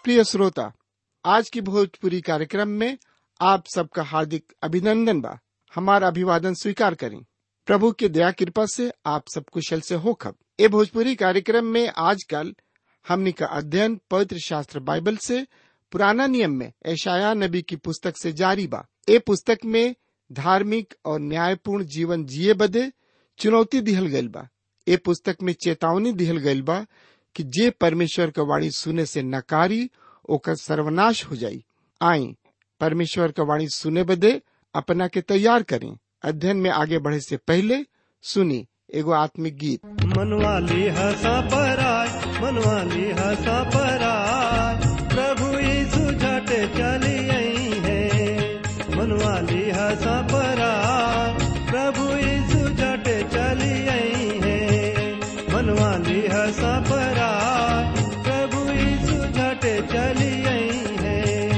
प्रिय श्रोता आज की भोजपुरी कार्यक्रम में आप सबका हार्दिक अभिनंदन बा हमारा अभिवादन स्वीकार करें प्रभु की दया कृपा से आप सब कुशल से हो खब ए भोजपुरी कार्यक्रम में आजकल हमनी का अध्ययन पवित्र शास्त्र बाइबल से पुराना नियम में ऐशाया नबी की पुस्तक से जारी बा ए पुस्तक में धार्मिक और न्यायपूर्ण जीवन जिए बदे चुनौती दिहल गइल बा ए पुस्तक में चेतावनी दिहल गइल बा कि जे परमेश्वर का वाणी सुने से नकारी ओकर सर्वनाश हो जाई आई परमेश्वर का वाणी सुने बदे अपना के तैयार करें अध्ययन में आगे बढ़े से पहले सुनी एगो आत्मिक गीत मनवाली हसा पराय मनवाली हसा पराय प्रभु यीशु झट चली आई है मनवाली हसा पराय प्रभु यीशु झट चली आई है मनवाली हसा पराय प्रभु यीशु झट चली आई है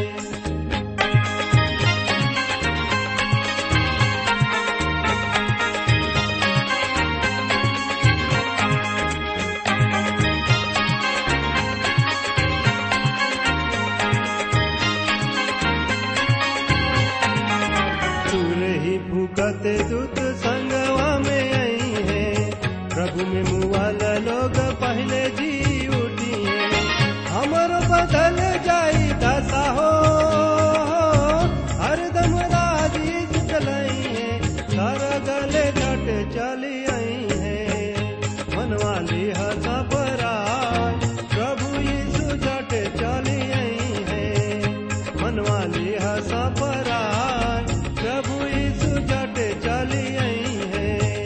दूर ही भूकत दूत संगवा में आई है प्रभु में मुआला लोग पहले जी उठी है हमर बदल जाई दशा हो हरदम राजी चलाई है सारा गले घट चली आई है मनवाली हसा पराय प्रभु यीशु झट चली आई है मनवाली हसा पराय प्रभु यीशु झट चली आई है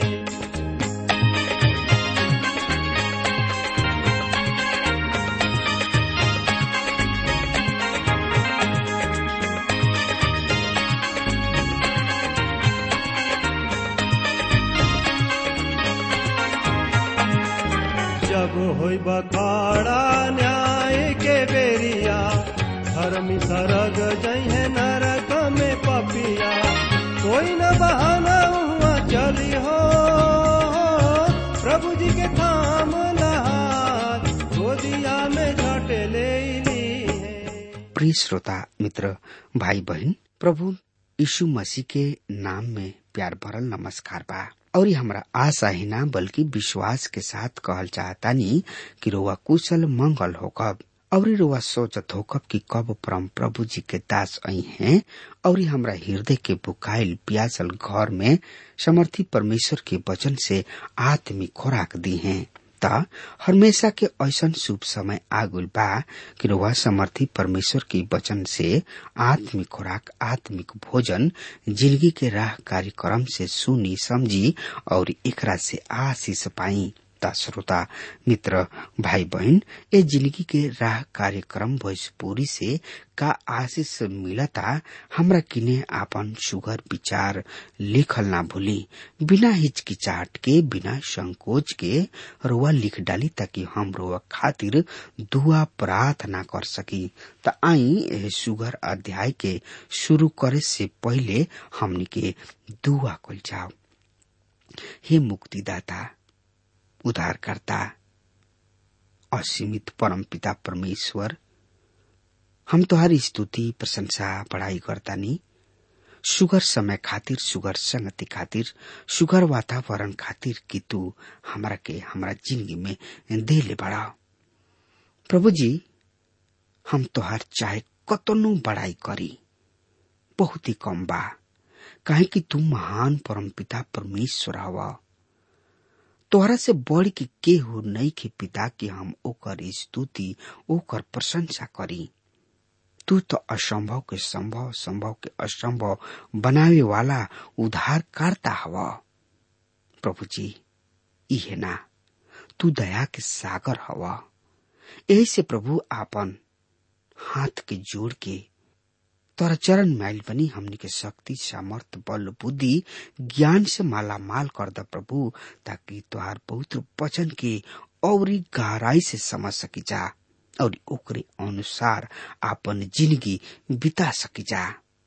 जब होई बखाड़ा न्याय के बेरिया धर्मी सरग जइहे नरक में पपिया कोई न बहाना हुआ चली हो प्रभु जी के थाम लहार गोदिया में झट ले ली है प्रिय श्रोता मित्र भाई बहन प्रभु यीशु मसीह के नाम में प्यार भरल नमस्कार बा और हमरा आशा ही ना बल्कि विश्वास के साथ कहल चाहतानी कि रोवा कुशल मंगल होकब और रोवा सोचत होकब कि कब परम प्रभु जी के दास आई हैं और हमरा हृदय के बुकाइल प्यासल घर में समर्थी परमेश्वर के वचन से आत्मिक खुराक दी हैं त हमेशा के ऐसन शुभ समय आगुल बा कि रउआ समर्थी परमेश्वर के वचन से आत्मिक खुराक आत्मिक भोजन जिंदगी के राह कार्यक्रम से सुनी समझी और एकरा से आशीष पाई ता श्रोता मित्र भाई बहन ए जिंदगी के राह कार्यक्रम भोजपुरी से का आशीष मिलता हमरा किने आपन सुगर विचार लिखल ना भूली बिना हिचकिचाहट के बिना संकोच के रोआ लिख डाली ताकि हम रोआ खातिर दुआ प्रार्थना कर सकी त आई एह सुगर अध्याय के शुरू करे से पहले हमनी के दुआ कल जाओ हे मुक्तिदाता उद्धारकर्ता असीमित परम पिता परमेश्वर हम तोहारी स्तुति प्रशंसा पढ़ाई करतानी सुगर समय खातिर सुगर संगति खातिर सुगर वातावरण खातिर कि तू हमरा के हमरा जिंदगी में दे ले बड़ा प्रभु जी हम तोहार चाहे कतनो बड़ाई करी बहुत ही कम बा काहे कि तू महान परम पिता परमेश्वर हवा तोहरा से बढ़ के केहू नहीं के पिता के हम ओकर स्तुति ओकर प्रशंसा करी तू तो असंभव के संभव संभव के असंभव बनावे वाला उद्धार करता हवा प्रभु जी इहे ना तू दया के सागर हवा यही से प्रभु आपन हाथ के जोड़ के तोरा चरण मैल बनी हमनी के शक्ति सामर्थ बल बुद्धि ज्ञान से माला माल कर द प्रभु ताकि तुहार पवित्र वचन के और गहराई से समझ सकी जा और ओकरे अनुसार आपन जिंदगी बिता सकी जा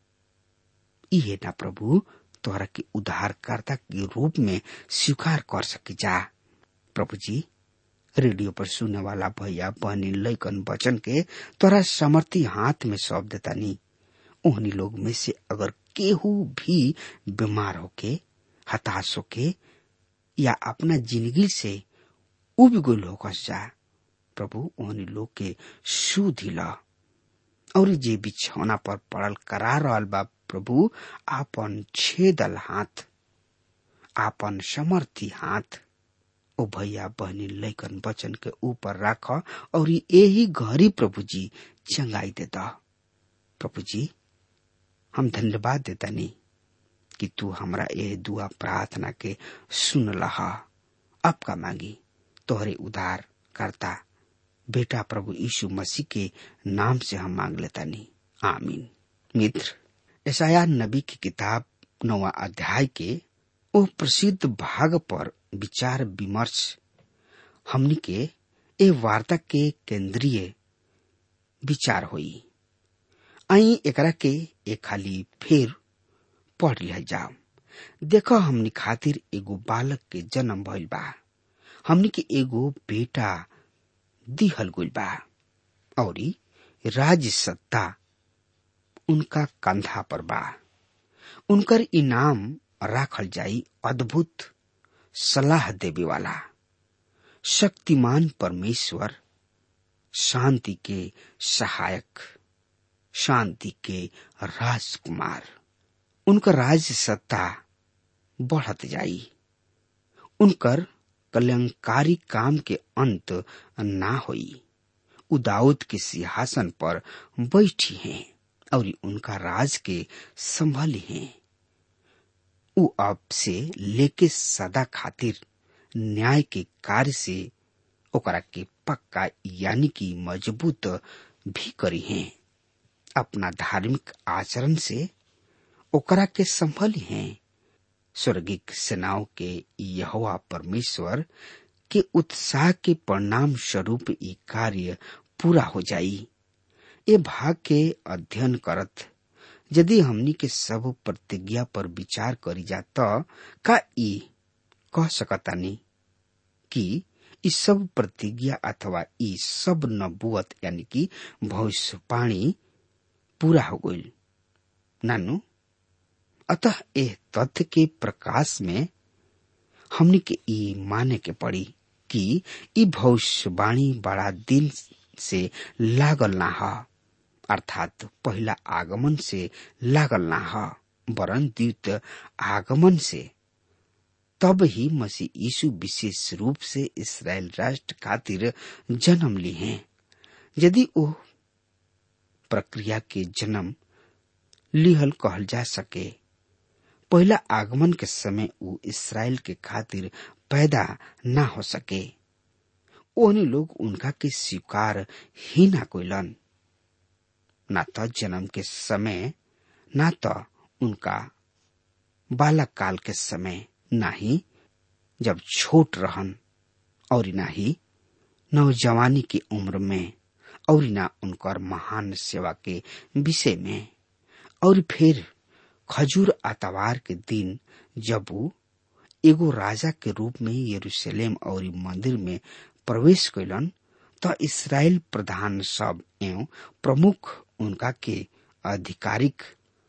इहे ना प्रभु तोहरा के उद्धारकर्ता के रूप में स्वीकार कर सकी जा प्रभु जी रेडियो पर सुने वाला भैया बहनी लैकन बचन के तोरा समर्थी हाथ में सौंप देता नी ओहनी लोग में से अगर केहू भी बीमार होके हताश होके या अपना जिंदगी से उब गुल होकस जा प्रभु ओहनी लोग के सुधी ला और जे बिछौना पर पड़ल करा रहल बा प्रभु आपन छेदल हाथ आपन समर्थी हाथ ओ भैया बहनी लैकन बचन के ऊपर राख और यही घरी प्रभु जी चंगाई देता प्रभु जी हम धन्यवाद देता नहीं कि तू हमरा ये दुआ प्रार्थना के सुन लहा अब का मांगी तोहरे उधार करता बेटा प्रभु यीशु मसीह के नाम से हम मांग लेता नहीं आमीन मित्र ऐसाया नबी की किताब नवा अध्याय के ओ प्रसिद्ध भाग पर विचार विमर्श हमनी के ए वार्ता के केंद्रीय विचार होई आई एकरा के एक खाली फिर पढ़ लिया जाओ देखो हमनी खातिर एगो बालक के जन्म भइल बा हमनी के एगो बेटा दिहल गइल बा औरी राज सत्ता उनका कंधा पर बा उनकर इनाम राखल जाई अद्भुत सलाह देवे वाला शक्तिमान परमेश्वर शांति के सहायक शांति के राजकुमार उनकर राज सत्ता बढ़त जाई उनकर कल्याणकारी काम के अंत ना होई उ दाऊद के सिंहासन पर बैठी हैं और उनका राज के संभाली हैं उ अब से लेके सदा खातिर न्याय के कार्य से ओकरा के पक्का यानी कि मजबूत भी करी हैं अपना धार्मिक आचरण से ओकरा के संभली हैं स्वर्गिक सेनाओं के यहोवा परमेश्वर के उत्साह के परिणाम स्वरूप ये कार्य पूरा हो जाई ये भाग के अध्ययन करत यदि हमनी के सब प्रतिज्ञा पर विचार करी जा त का ई कह सकतानी कि ई सब प्रतिज्ञा अथवा ई सब नबुअत यानी कि भविष्यवाणी पूरा हो गई नानू अतः एह तथ्य के प्रकाश में हमनी के ई माने के पड़ी कि ई भविष्यवाणी बड़ा दिन से लागल ना ह अर्थात पहला आगमन से लागल ना ह वरन द्वित आगमन से तब ही मसीह यीशु विशेष रूप से इसराइल राष्ट्र खातिर जन्म ली हैं यदि वो प्रक्रिया के जन्म लिहल कहल जा सके पहला आगमन के समय उ इसराइल के खातिर पैदा ना हो सके ओहनी लोग उनका के स्वीकार ही ना कोइलन ना तो जन्म के समय ना तो उनका बालक काल के समय ना ही जब छोट रहन और ना ही नौजवानी की उम्र में और ना उनकर महान सेवा के विषय में और फिर खजूर आतवार के दिन जब वो एगो राजा के रूप में यरूशलेम और मंदिर में प्रवेश कैलन तो इसराइल प्रधान सब एवं प्रमुख उनका के आधिकारिक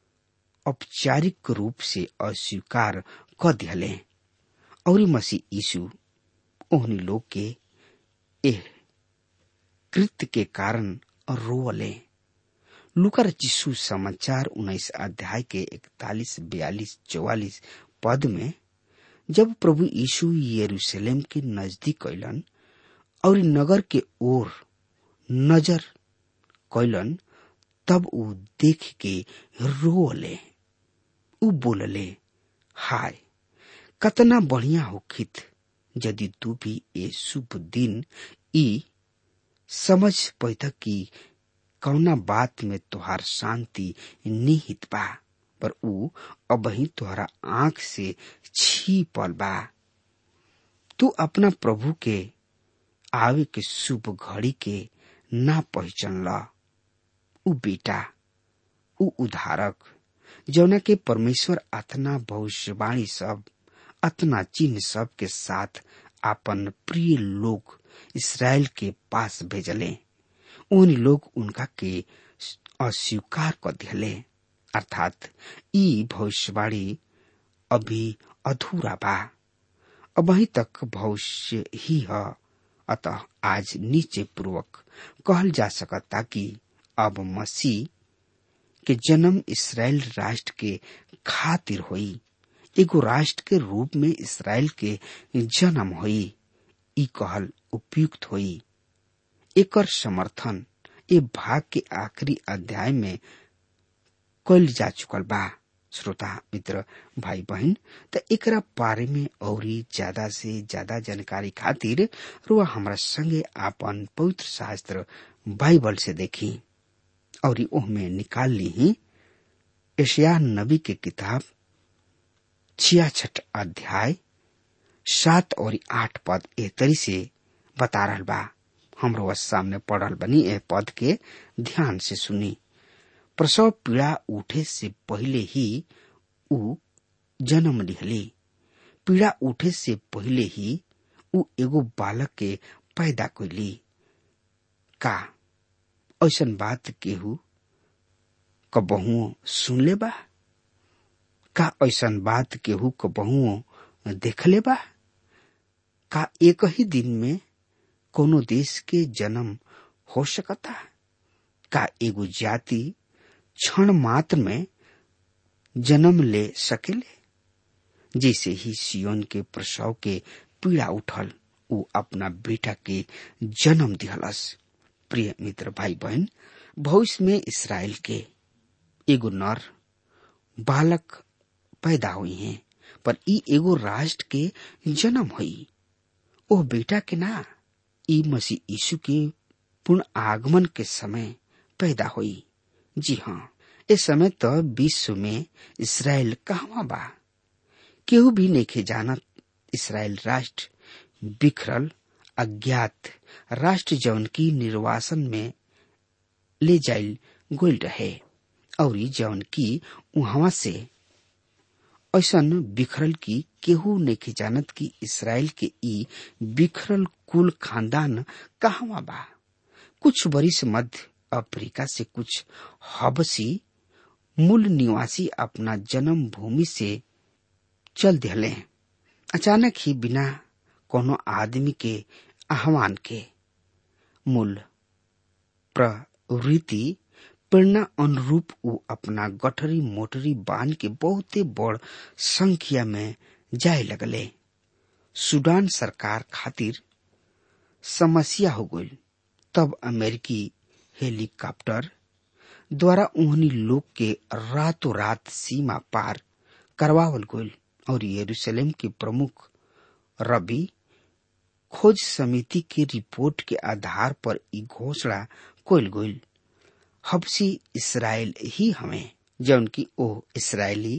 औपचारिक रूप से अस्वीकार कर दिले और मसीह यीशु ओहनी लोग के एह कृत्य के कारण रोवले लुकर जिसु समाचार उन्नीस अध्याय के इकतालीस बयालीस चौवालीस पद में जब प्रभु यीशु यरूशलेम के नजदीक कैलन और नगर के ओर नजर कैलन तब ऊ देख के रोले ऊ बोलले हाय कतना बढ़िया होखित यदि तू भी ए शुभ दिन ई समझ पैदा की कौना बात में तुहार शांति निहित बा पर ऊ अबही तुहरा आंख से छीपल बा तू अपना प्रभु के आवे के शुभ घड़ी के ना पहचान ला ऊ बेटा ऊ उधारक जौना के परमेश्वर अतना भविष्यवाणी सब अतना चिन्ह सब के साथ अपन प्रिय लोग इसराइल के पास भेजले उन लोग उनका के अस्वीकार कर दिले अर्थात ई भविष्यवाणी अभी अधूरा बा अब वहीं तक भविष्य ही है अतः आज नीचे पूर्वक कहल जा सकता कि अब मसीह के जन्म इसराइल राष्ट्र के खातिर होई एगो राष्ट्र के रूप में इसराइल के जन्म होई ई कहल उपयुक्त होई एकर समर्थन ए भाग के आखिरी अध्याय में कल जा चुकल बा श्रोता मित्र भाई बहन त एकरा बारे में औरी ज्यादा से ज्यादा जानकारी खातिर रुआ हमरा संगे आपन पवित्र शास्त्र बाइबल से देखी और ओहमे निकाल ली एशिया नबी के किताब छियाछठ अध्याय सात और आठ पद ए तरी से बता रहल बा हमरो सामने पढ़ल बनी ए पद के ध्यान से सुनी प्रसव पीड़ा उठे से पहले ही उ जन्म लिहली पीड़ा उठे से पहले ही उ एगो बालक के पैदा कैली का ऐसन बात केहू कबहुओ सुनले बा का ऐसन बात केहू कबहुओ देखले बा का एक ही दिन में कोनो देश के जन्म हो सकता का एगो जाति क्षण मात्र में जन्म ले सकेले जैसे ही सियोन के प्रसव के पीड़ा उठल उ अपना बेटा के जन्म दिहलस प्रिय मित्र भाई बहन भविष्य में इसराइल के एगो नर बालक पैदा हुई हैं पर ई एगो राष्ट्र के जन्म हुई ओ बेटा के ना ई मसीह यीशु के पूर्ण आगमन के समय पैदा हुई जी हाँ इस समय तो विश्व में इसराइल कहवा बा केहू भी नहीं जानत इसराइल राष्ट्र बिखरल अज्ञात राष्ट्र जौन की निर्वासन में ले जाइल गोल रहे और जौन की वहां से ऐसन बिखरल की केहू नहीं जानत कि इसराइल के ई बिखरल कुल खानदान कहवा बा कुछ बरिस मध्य अफ्रीका से कुछ हबसी मूल निवासी अपना जन्म भूमि से चल दिले अचानक ही बिना कोनो आदमी के आह्वान के मूल प्रवृत्ति प्रेरणा अनुरूप उ अपना गठरी मोटरी बांध के बहुते बड़ संख्या में जाए लगले सूडान सरकार खातिर समस्या हो गई तब अमेरिकी हेलीकॉप्टर द्वारा उन्हीं लोग के रातों रात सीमा पार करवावल गई और यरूशलेम के प्रमुख रबी खोज समिति की रिपोर्ट के आधार पर ई घोषणा कोल गई हबसी इसराइल ही हमें जौन की ओ इसराइली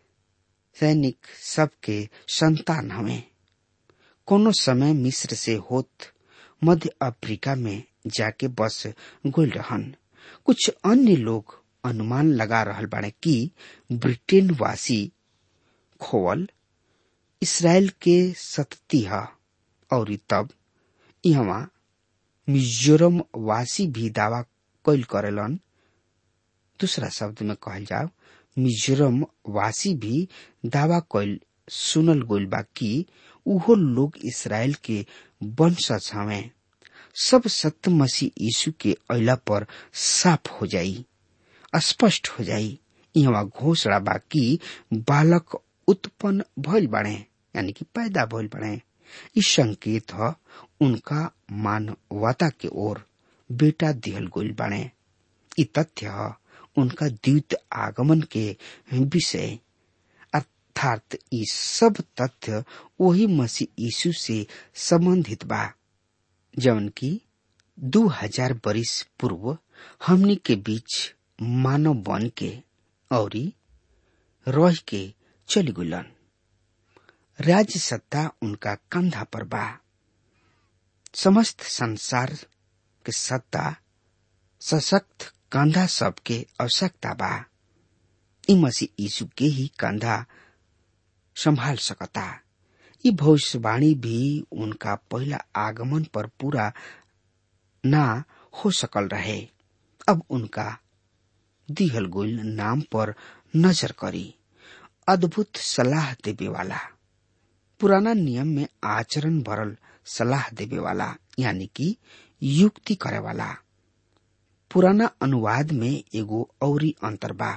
सैनिक सबके संतान हमें कोनो समय मिस्र से होत मध्य अफ्रीका में जाके बस गोल रहन कुछ अन्य लोग अनुमान लगा रहल बाड़े कि ब्रिटेन वासी खोवल इसराइल के सतती है और तब यहाँ मिजोरम वासी भी दावा कैल करेलन दूसरा शब्द में कहल जाओ मिजोरम वासी भी दावा कैल सुनल गोल बा कि उहो लोग इसराइल के वंशज हमें सब सत्य मसीह यीशु के अला पर साफ हो जाई स्पष्ट हो जाई यहाँ घोषणा बा कि बालक उत्पन्न भइल बने यानी कि पैदा भइल बने ई संकेत ह उनका मानवता के ओर बेटा दिहल गइल बने ई तथ्य ह उनका द्वित आगमन के विषय अर्थात ई सब तथ्य वही मसीह यीशु से संबंधित बा जौन की दो हजार बरिस पूर्व हमनी के बीच मानव बन के और रह के चली गुलन राज्य सत्ता उनका कंधा पर बा समस्त संसार के सत्ता सशक्त कंधा सबके आवश्यकता बा ई मसीह यीशु के ही कंधा संभाल सकता ये भविष्यवाणी भी उनका पहला आगमन पर पूरा ना हो सकल रहे अब उनका दिहल गोल नाम पर नजर करी अद्भुत सलाह देवे वाला पुराना नियम में आचरण भरल सलाह देवे वाला यानी कि युक्ति करे वाला पुराना अनुवाद में एगो औरी अंतर बा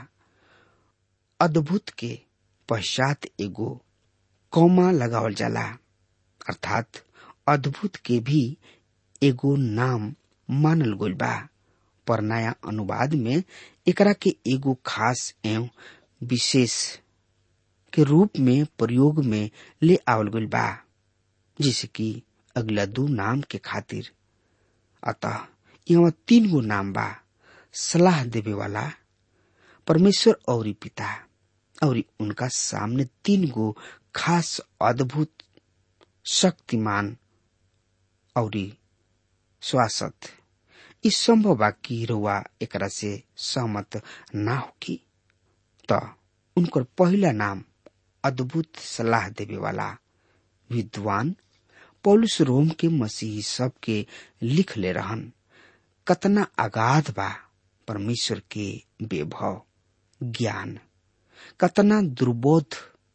अद्भुत के पश्चात एगो कौमा लगावल जाला अर्थात अद्भुत के भी एगो नाम मानल गइल बा पर नया अनुवाद में एकरा के एगो खास एवं विशेष के रूप में प्रयोग में ले आवल गइल बा जैसे कि अगला दू नाम के खातिर अतः यहाँ तीन गो नाम बा सलाह देवे वाला परमेश्वर और पिता और उनका सामने तीन गो खास अद्भुत शक्तिमान और स्वासत इस संभव बा कि रुआ एकरा से सहमत ना होगी त उनकर पहला नाम अद्भुत सलाह देवे वाला विद्वान पौलुस रोम के मसीही सब के लिख ले रहन कतना अगाध बा परमेश्वर के बेभव ज्ञान कतना दुर्बोध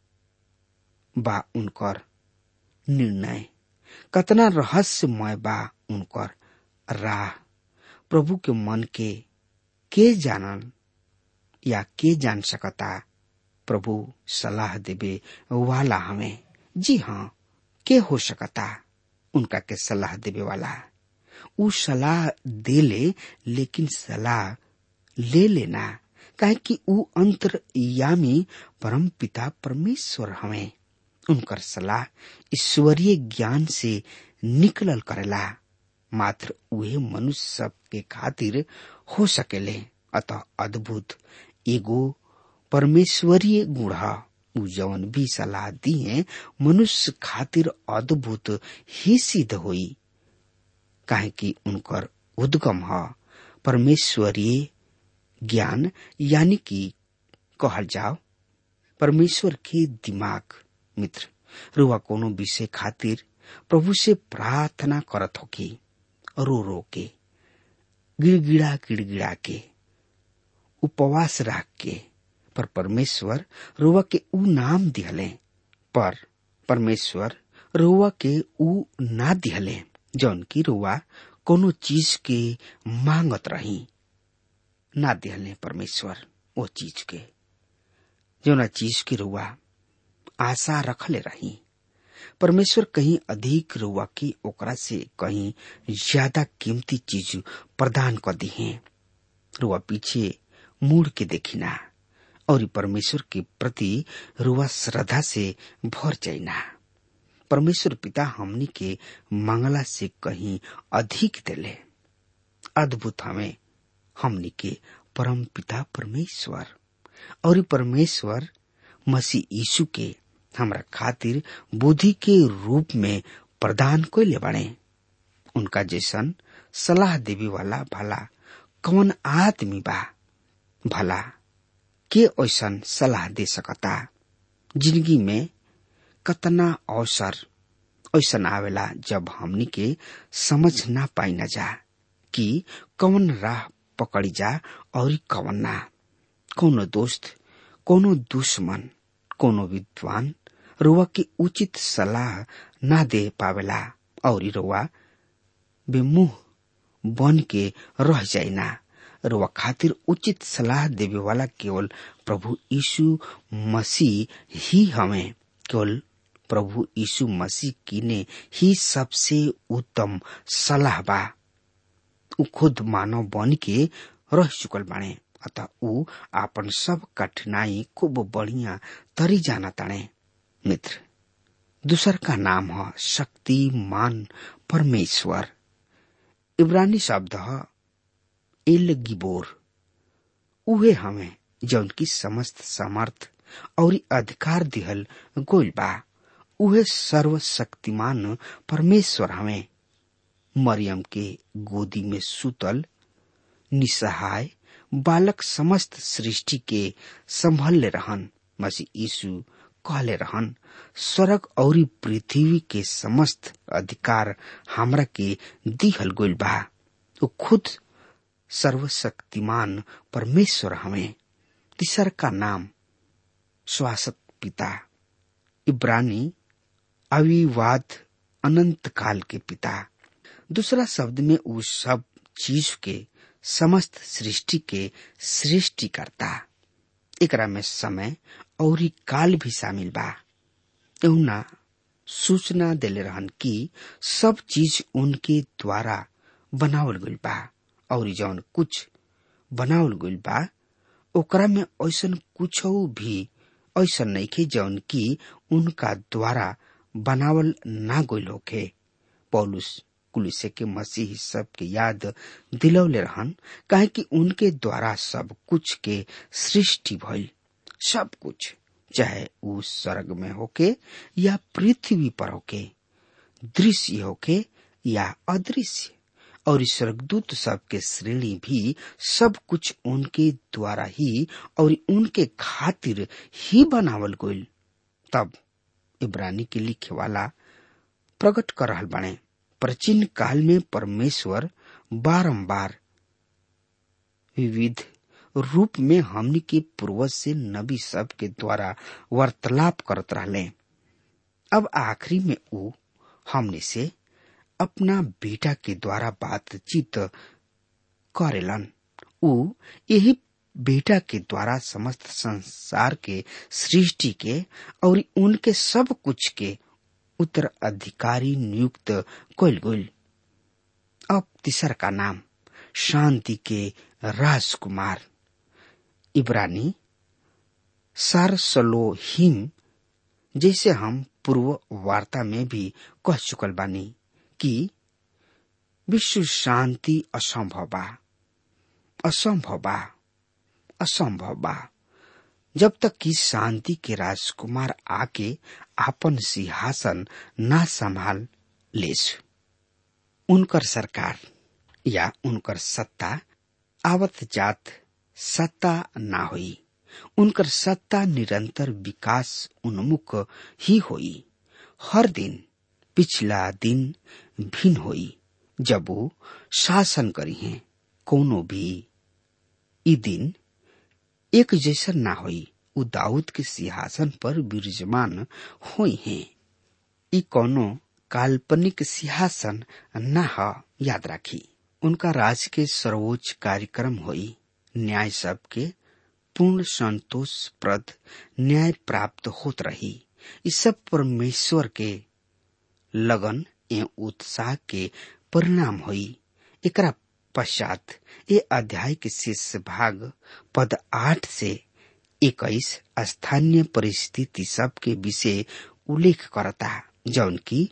बा उनकर निर्णय कतना रहस्यमय बा उनकर राह प्रभु के मन के के जानन या के जान सकता प्रभु सलाह देवे वाला हमें जी हाँ के हो सकता उनका के सलाह देवे वाला उ सलाह दे ले लेकिन सलाह ले लेना काहे कि उ अंतरयामी परम पिता परमेश्वर हमें उनकर सलाह ईश्वरीय ज्ञान से निकलल करेला मात्र उहे मनुष्य सब के खातिर हो सकेले अतः अद्भुत एगो परमेश्वरीय गुण उ जवन भी सलाह दिए मनुष्य खातिर अद्भुत ही सिद्ध होई काहे कि उनकर उद्गम ह परमेश्वरीय ज्ञान यानी कि कहल जाओ परमेश्वर के दिमाग मित्र रुआ कोनो विषय खातिर प्रभु से प्रार्थना करत होगी रो रो के गिड़गिड़ा गिड़गिड़ा के उपवास रख के पर परमेश्वर रुआ के ऊ नाम दिहले पर परमेश्वर रुआ के ऊ ना दिहले जौन की रुआ कोनो चीज के मांगत रही ना दिहले परमेश्वर वो चीज के जौना चीज के रुआ आशा रखले रही परमेश्वर कहीं अधिक रुआ की ओकरा से कहीं ज्यादा कीमती चीज प्रदान कर दी है रुआ पीछे मुड़ के देखिना और परमेश्वर के प्रति रुआ श्रद्धा से भर जाइना परमेश्वर पिता हमनी के मंगला से कहीं अधिक दिले अद्भुत हमें हमनी के परम पिता परमेश्वर और परमेश्वर मसीह यीशु के हमरा खातिर बुद्धि के रूप में प्रदान कोई बने उनका जैसन सलाह देवी वाला भला कौन आदमी बा भला के ऐसन सलाह दे सकता जिंदगी में कतना अवसर ऐसन आवेला जब हमनी के समझ ना पाई न जा कि कौन राह पकड़ी जा और कौन ना कोनो दोस्त कोनो दुश्मन कोनो विद्वान रुआ की उचित सलाह ना दे पावेला और रुआ बेमुह बन के रह जाइना रुआ खातिर उचित सलाह देवे वाला केवल प्रभु यीशु मसीह ही हमें केवल प्रभु यीशु मसीह की ने ही सबसे उत्तम सलाह बा उ खुद मानव बन के रह चुकल बाणे अतः उ आपन सब कठिनाई खूब बढ़िया तरी जाना ताणे मित्र दूसर का नाम है शक्तिमान परमेश्वर इब्रानी शब्द है एल गिबोर उहे हमें जौन की समस्त समर्थ और अधिकार दिहल गोल बा उहे सर्वशक्तिमान परमेश्वर हमें मरियम के गोदी में सुतल निसहाय बालक समस्त सृष्टि के संभल रहन मसीह यीशु कहले रहन स्वर्ग और पृथ्वी के समस्त अधिकार हमरा के दिहल गइल बा वो खुद सर्वशक्तिमान परमेश्वर हमें तीसर का नाम श्वासक पिता इब्रानी अविवाद अनंत काल के पिता दूसरा शब्द में उस सब चीज के समस्त सृष्टि के सृष्टि करता एकरा में समय और काल भी शामिल बा एहुना सूचना देले रहन कि सब चीज उनके द्वारा बनावल गइल बा और जौन कुछ बनावल गइल बा ओकरा में ऐसन कुछ भी ऐसा नहीं खे जौन की उनका द्वारा बनावल ना गइल होखे पौलुस कुलिसे के मसीह सब के याद दिलौले रहन काहे कि उनके द्वारा सब कुछ के सृष्टि भइल सब कुछ चाहे उ स्वर्ग में होके या पृथ्वी पर होके दृश्य होके या अदृश्य और स्वर्गदूत सब के श्रेणी भी सब कुछ उनके द्वारा ही और उनके खातिर ही बनावल गइल तब इब्रानी के लिखे वाला प्रकट कर रहल बने प्राचीन काल में परमेश्वर बारंबार विविध रूप में हमनी के पूर्वज से नबी सब के द्वारा वार्तालाप करत रहले अब आखिरी में वो हमने से अपना बेटा के द्वारा बातचीत करेलन उ यही बेटा के द्वारा समस्त संसार के सृष्टि के और उनके सब कुछ के उत्तराधिकारी नियुक्त कल गइल अब तीसर का नाम शांति के राजकुमार इब्रानी सारसलोहिम जैसे हम पूर्व वार्ता में भी कह चुकल बानी कि विश्व शांति असंभव बा असंभव बा असंभव बा जब तक कि शांति के राजकुमार आके आपन सिंहासन ना संभाल लेस उनकर सरकार या उनकर सत्ता आवत जात सत्ता ना हुई उनकर सत्ता निरंतर विकास उन्मुख ही हुई हर दिन पिछला दिन भिन्न हुई जब वो शासन करी हैं कोनो भी ई दिन एक जैसा ना हुई उ दाऊद के सिंहासन पर विराजमान हुई हैं ई कोनो काल्पनिक सिंहासन न ह याद राखी उनका राज के सर्वोच्च कार्यक्रम हुई न्याय सबके पूर्ण संतोष प्रद न्याय प्राप्त होत रही इस सब परमेश्वर के लगन एवं उत्साह के परिणाम हुई एकरा पश्चात ये अध्याय के शेष भाग पद आठ से इक्कीस स्थानीय परिस्थिति सब के विषय उल्लेख करता जौन की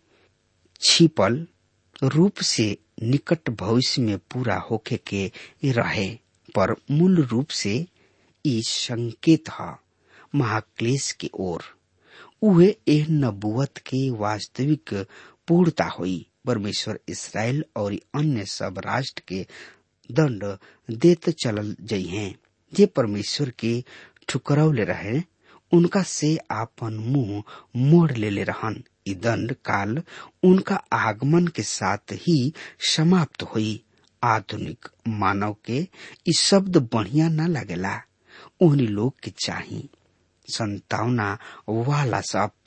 छिपल रूप से निकट भविष्य में पूरा होके के रहे पर मूल रूप से ई संकेत है महाक्लेश की ओर उहे एह नबुवत के वास्तविक पूर्णता हुई परमेश्वर इसराइल और अन्य सब राष्ट्र के दंड देत चलल जई हैं जे परमेश्वर के ठुकरौले रहे उनका से आपन मुंह मोड़ लेले रहन ई दंड काल उनका आगमन के साथ ही समाप्त हुई आधुनिक मानव के ई शब्द बढ़िया न लगेला उन्हीं लोग के चाही संतावना वाला शब्द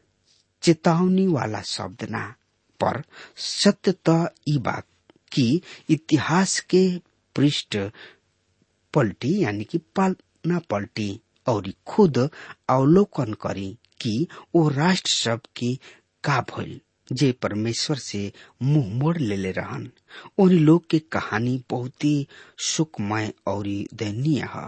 चेतावनी वाला शब्द ना पर सत्य तो ई बात कि इतिहास के पृष्ठ पलटी यानी कि पालना पलटी और खुद अवलोकन करी कि वो राष्ट्र सब के का भइल जे परमेश्वर से मुंह मोड़ लेले रहन उन लोग के कहानी बहुत ही सुखमय और दयनीय है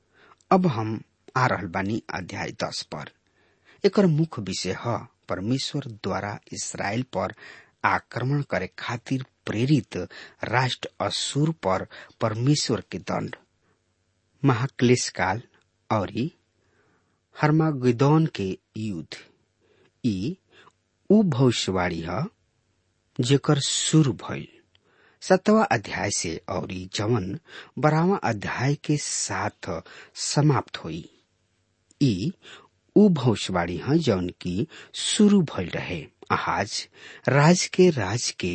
अब हम आ रहल बानी अध्याय दस पर एकर मुख्य विषय है परमेश्वर द्वारा इसराइल पर आक्रमण करे खातिर प्रेरित राष्ट्र असुर पर परमेश्वर के दंड महाक्लेश काल और हर्मागिदौन के युद्ध ई उ भविष्यवाणी है जेकर शुरू भइल सतवा अध्याय से और जवन बारहवा अध्याय के साथ समाप्त हुई ई उ भविष्यवाणी है जौन की शुरू भइल रहे आज राज के राज के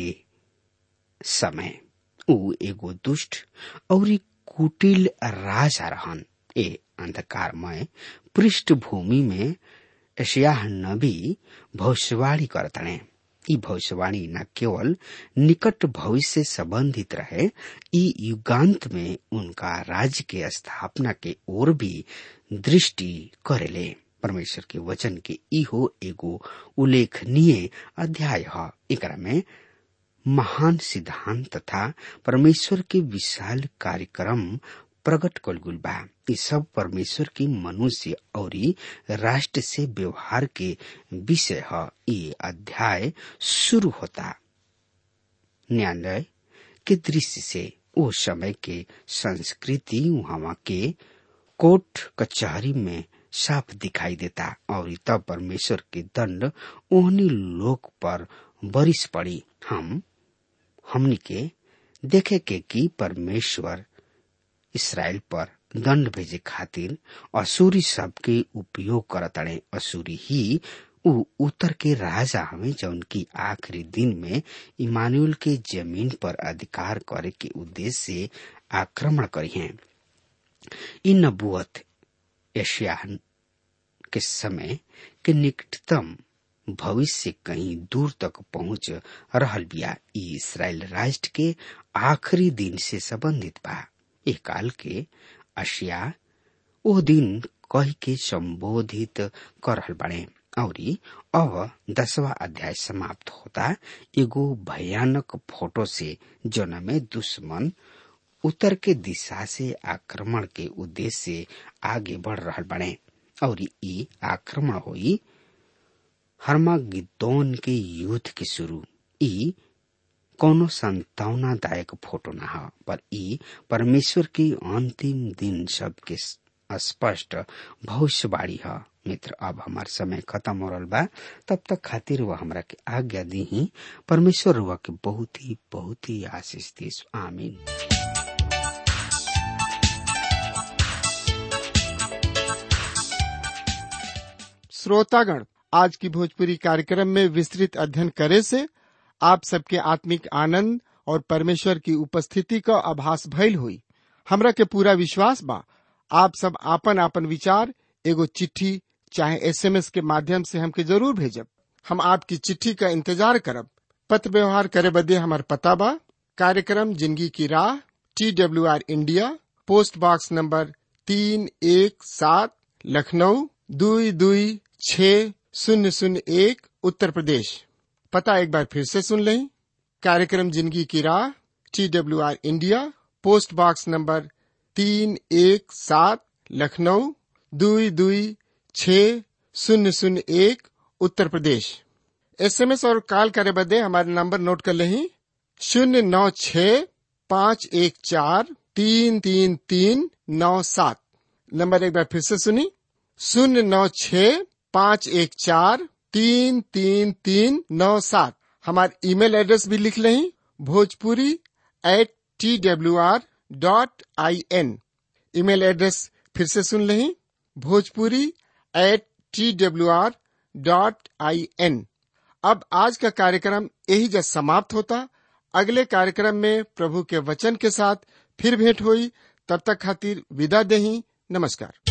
समय उ एगो दुष्ट और कुटिल राजा रहन ए अंधकारमय पृष्ठभूमि में एशिया नबी भविष्यवाणी करतने ई भविष्यवाणी न केवल निकट भविष्य से संबंधित रहे ई युगांत में उनका राज्य के स्थापना के ओर भी दृष्टि करेले परमेश्वर के वचन के इहो एगो उल्लेखनीय अध्याय है एकरा में महान सिद्धांत तथा परमेश्वर के विशाल कार्यक्रम प्रकट कलगुल बा ये सब परमेश्वर की मनुष्य और राष्ट्र से व्यवहार के विषय है ये अध्याय शुरू होता न्यायालय के दृश्य से वो समय के संस्कृति वहां के कोर्ट कचहरी में साफ दिखाई देता और तब परमेश्वर के दंड ओहनी लोक पर बरिस पड़ी हम हमनी के देखे के कि परमेश्वर इसराइल पर दंड भेजे खातिर असुरी सब के उपयोग करतड़े असुरी ही उ उत्तर के राजा हमें जौन की आखिरी दिन में इमानुअल के जमीन पर अधिकार करे के उद्देश्य से आक्रमण करी हैं इन नबुअत एशिया के समय के निकटतम भविष्य से कहीं दूर तक पहुंच रहल बिया ई इसराइल राष्ट्र के आखिरी दिन से संबंधित बा ए काल के अशिया ओ दिन कह के संबोधित कर रहल बने और अब दसवा अध्याय समाप्त होता एगो भयानक फोटो से जोन में दुश्मन उत्तर के दिशा से आक्रमण के उद्देश्य से आगे बढ़ रहल बने और ई आक्रमण हुई हर्मागिद्दोन के युद्ध के शुरू ई कोनो संतावनादायक फोटो न ह पर ई परमेश्वर की अंतिम दिन सब के स्पष्ट भविष्यवाणी ह मित्र अब हमार समय खत्म हो रहा बा तब तक खातिर वह हमरा के आज्ञा दी ही परमेश्वर हुआ के बहुत ही बहुत ही आशीष दी आमीन श्रोतागण आज की भोजपुरी कार्यक्रम में विस्तृत अध्ययन करे से आप सबके आत्मिक आनंद और परमेश्वर की उपस्थिति का आभास भइल हुई हमरा के पूरा विश्वास बा आप सब आपन आपन विचार एगो चिट्ठी चाहे एसएमएस के माध्यम से हमके जरूर भेजब हम आपकी चिट्ठी का इंतजार करब पत्र व्यवहार करे बदे हमार पता बा कार्यक्रम जिंदगी की राह T W R India post box number तीन एक सात लखनऊ दुई दुई छ शून्य शून्य एक उत्तर प्रदेश पता एक बार फिर से सुन लें कार्यक्रम जिंदगी की राह T W R India post box number तीन एक सात लखनऊ दुई दुई छ शून्य शून्य एक उत्तर प्रदेश एसएमएस और कॉल करे बदे हमारे नंबर नोट कर लें शून्य नौ छ पाँच एक चार तीन तीन तीन नौ सात नंबर एक बार फिर से सुनी शून्य नौ छ पाँच एक चार तीन तीन तीन नौ सात हमारे ईमेल एड्रेस भी लिख लें Bhojpuri at T W R dot I N email address फिर से सुन लें Bhojpuri at T W R dot I N अब आज का कार्यक्रम यही जब समाप्त होता अगले कार्यक्रम में प्रभु के वचन के साथ फिर भेंट हुई तब तक खातिर विदा दही नमस्कार